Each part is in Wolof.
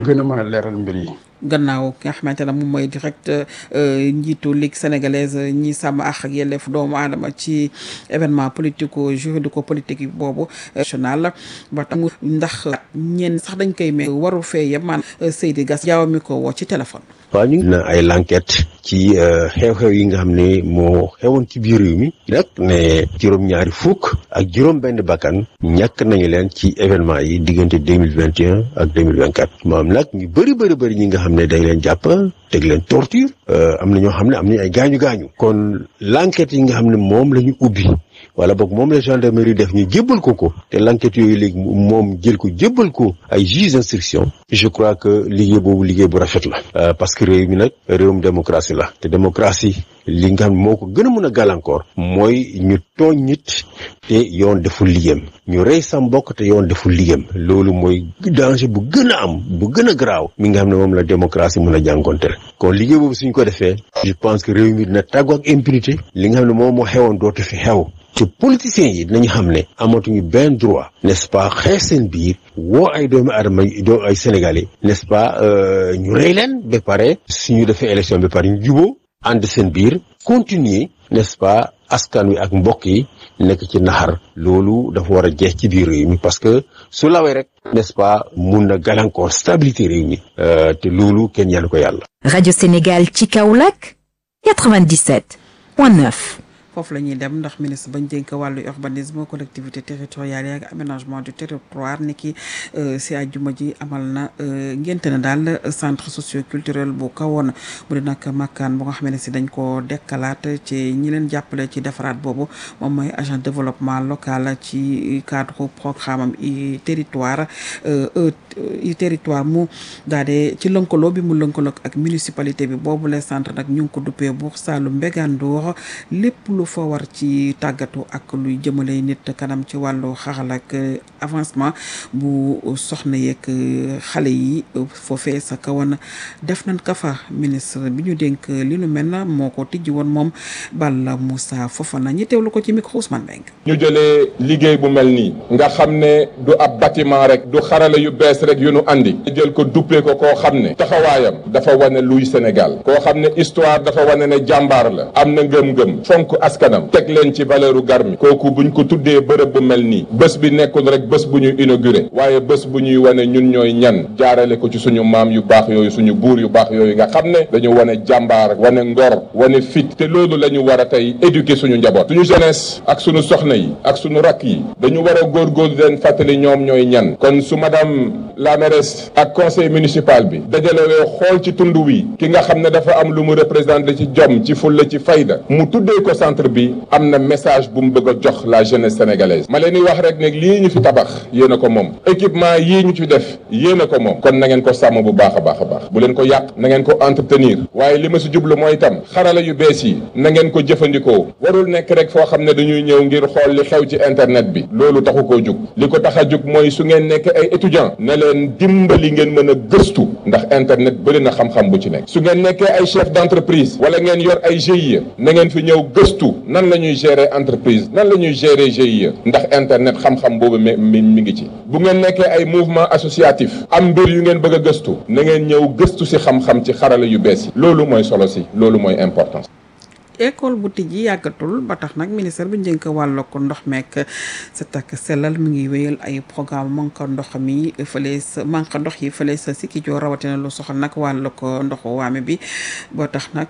gën a mën a leeral mbir yi. gannaaw ki nga xamante ne moom mooy direct njiitu ligue sénégalaise ñi sàmm àq ak yelleef doomu aadama ci événement politico juridico politique boobu national ba tax ndax ñenn sax dañ koy mais waru fee yem man Seydi Gass jaaw mi ko woo ci téléphone. waaw ñu ngi na ay l'enquête ci xew-xew yi nga xam ne moo xewoon ci biir réew mi nag ne juróom-ñaari fukk ak juróom-benn bakkan ñàkk nañu leen ci événement yi diggante deux mille vingt et un ak deux mille vingt quatre maam nag ñu bëri bëri bëri ñi nga xam ne dañ leen jàpp teg leen torture am na ñoo xam ne am nañu ay gaañu gaañu kon l'enquête yi nga xam ne moom la ñu ubbi wala boog moom la gendarmerie def ñu jébbal ko ko te l'enquête yooyu léegi moom jël ko jébbal ko ay juge d'instruction je crois que liggéey boobu liggéey bu rafet la parce que réew mi nag réewum démocratie la te démocratie li nga xam moo ko gën a mën a gàllankoor mooy ñu tooñ nit te yoon deful liggéeyam ñu rey sa mbokk te yoon deful liggéeyam loolu mooy danger bu gën a am bu gën a garaaw mi nga xam ne moom la démocratie mën a jànkonteel kon liggéey boobu suñ ko defee je pense que réew mi dina tàggu ak impunité li nga xam ne moom moo xewoon dootu fi xew te politiciens yi dinañu xam ne amatuñu benn droit n'est-ce pas xeex seen biir woo ay doomu aadama doo ay sénégalais n'est-ce pas ñu rey leen ba pare suñu defee élection ba pare ñu juboo ànd seen biir continuer n'est-ce pas askan wi ak mbokk yi nekk ci naxar loolu dafa war a jeex ci biir réew mi parce que su lawee rek n'est-ce pas mun na gàllankoor stabilité réew mi te loolu kenn ñaanu ko yàlla. rajo Sénégal ci Kaolack 97.9. foofu la ñuy dem ndax ministre bañ dénk wàllu urbanisme collectivité territoriale yi ak aménagement du territoire ni ki si àjjuma ji amal na ngénte na daal centre socio-culturel bu kawoon mu di nag makkaan bu nga xam ne si dañ ko dekkalaat ci ñi leen jàppale ci defaraat boobu moom mooy agent développement local ci cadre programme am i territoire i territoire mu daal de ci lënkaloo bi mu lënkaloo ak municipalité bi boobu le centre nag ñu ngi ko duppee Buur Saalum Mbégandour lépp lu fa war ci tàggatu ak luy jëmale nit kanam ci wàllu xaral ak avancement bu soxna yeeg xale yi foofee sa kawan def nañ ka fa ministre bi ñu dénk li nu mel na moo ko tijji woon moom Balla Moussa Fofana ñi teewlu ko ci micro Ousmane Mbengue ñu jëlee liggéey bu mel nii nga xam ne du ab bâtiment rek du xarala yu bees rek yu nu andi jël ko duppee ko koo xam ne taxawaayam dafa wane luy Sénégal koo xam ne histoire dafa wane ne jàmbaar la am na ngëm-ngëm fonk askanam teg leen ci valeuru garmi kooku buñ ko tuddee bërëb bu mel nii bés bi nekkul rek bés bu ñuy inauguré waaye bés bu ñuy wane ñun ñooy ñan jaarale ko ci suñu maam yu baax yooyu suñu buur yu baax yooyu nga xam ne dañu wane jàmbaar wane ngor wane fit te loolu la ñu war a tey éduquer suñu njaboot suñu jeunesse ak suñu soxna yi ak suñu rakk yi dañu war a góorgóorlu leen fàttali ñoom ñooy ñan kon su madame la mairesse ak conseil municipal bi dajalewee xool ci tund wi ki nga xam ne dafa am lu mu représenté ci jom ci fulla ci fayda mu tuddee ko centre bi am na message bu mu bëgg a jox la jeunesse sénégalaise ma leen di wax rek ne lii ñu fi tabax yéen a ko moom équipement yii ñu ci def yéen a ko moom kon na ngeen ko sàmm bu baax a baax a baax bu leen ko yàq na ngeen ko entretenir waaye li ma si jublu mooy itam xarala yu bees yi na ngeen ko jëfandikoo warul nekk rek foo xam ne dañuy ñëw ngir xool li xew ci internet bi loolu taxu koo jug li ko tax a jug mooy su ngeen nekk ay étudiant ne leen dimbali ngeen mën a gëstu ndax internet bëri na xam-xam bu ci nekk su ngeen nekkee ay chef d'entreprise wala ngeen yor ay GIE na ngeen fi ñëw gëstu nan la ñuy gérer entreprise nan la ñuy gérer GIE ndax internet xam-xam boobu mi mi mi ngi ci bu ngeen nekkee ay mouvement associatif am mbir yu ngeen bëgg a gëstu na ngeen ñëw gëstu si xam-xam ci xarala yu bees yi loolu mooy solo si loolu mooy importance école bu tijji yàggatul ba tax nag ministère bi njënk wàllu ko ndox meek sa takk sellal mi ngi wéyal ay programme manque ndox mi fële sa manque ndox yi fële sa Sikicoor rawatina lu soxal nag wàllu ko ndoxu waame bi ba tax nag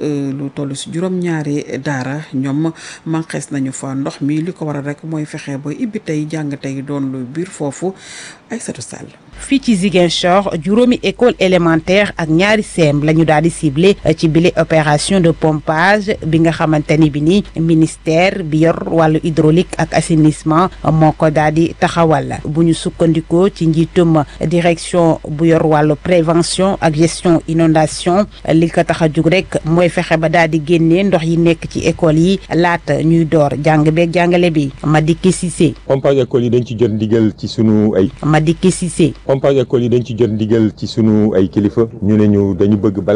lu toll si juróom-ñaari daara ñoom manquees nañu fa ndox mi li ko waral rek mooy fexe ba ibbi tey jàng tey doon lu biir foofu Aïssatou Sall fii ci Ziguinchor juróomi école élémentaire ak ñaari CEM la ñu daal di ciblé ci bile opération de pompage bi nga xamante ni bi ni ministère bi yor wàllu hydraulique ak assainissement moo ko daal di taxawal bu ñu sukkandikoo ci njiitum direction bu yor wàllu prévention ak gestion inondation li ko tax a jug rek mooy fexe ba daal di génnee ndox yi nekk ci école yi laata ñuy door jàng beeg jàngale bi Madické Cissé. pompage école yi dañ ci jot ndigal ci sunu ay. Madické Cissé. pompage école yi dañ ci jot ndigal ci sunu ay kilifa ñu ne ñu dañu bëgg bala